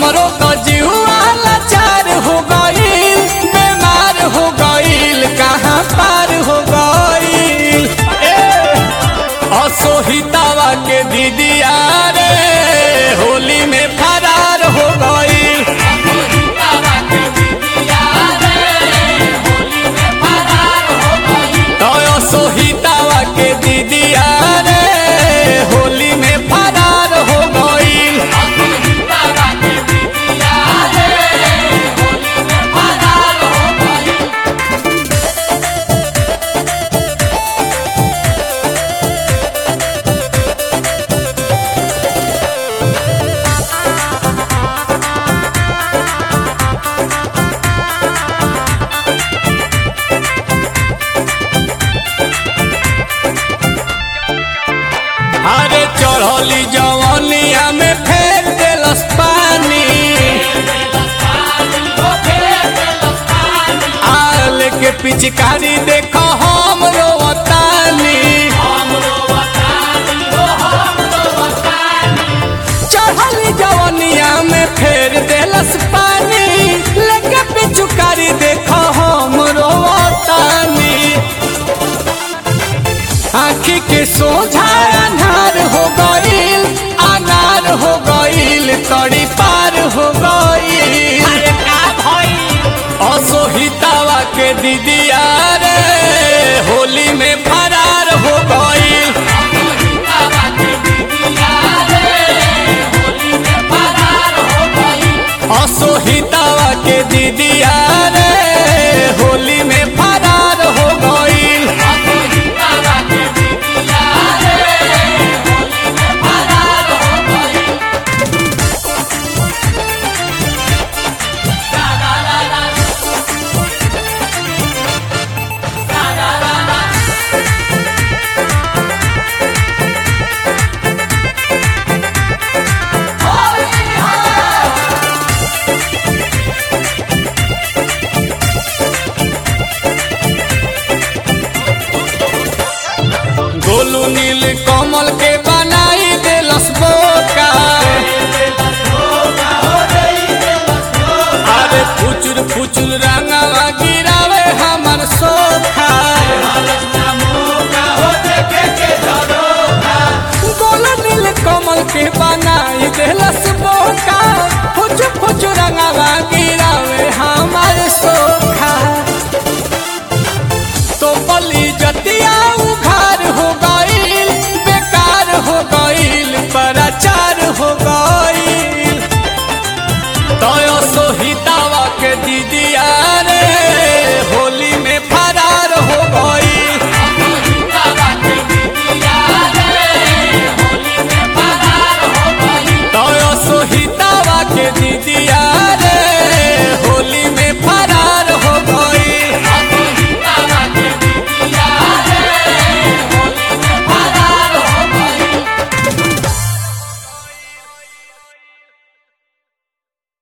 हमरो तो जीवा लाचार हो गईल बीमार हो गईल कहाँ पार हो गईल ए, असोहितावा के दीदिया रे होली में फरार हो गईल तो असोहितावा के दीदिया रे होली में फरार हो गईल अरे चढ़ली जवनिया में फेर देलस पानी आल के पिचकारी देखो हम रोवतानी चढ़ली जवनिया में फेर देलस पानी लेके पिचकारी देखो हम रोवतानी आँखी के सोझा अनार हो गईल अनार हो गईल तड़ी पार हो गईल असोहितावा के दीदिया रे होली में फरार हो गईल असोहितावा के दीदिया रे होली में फरार हो गईल गोलू नील कमल के बनाई देलस बोका अरे फुचुर फुचुर रंगवा गिरावे हमर सोखा गोलू नील कमल के बनाई देलस बोका फुचुर फुचुर रंगवा गिरावे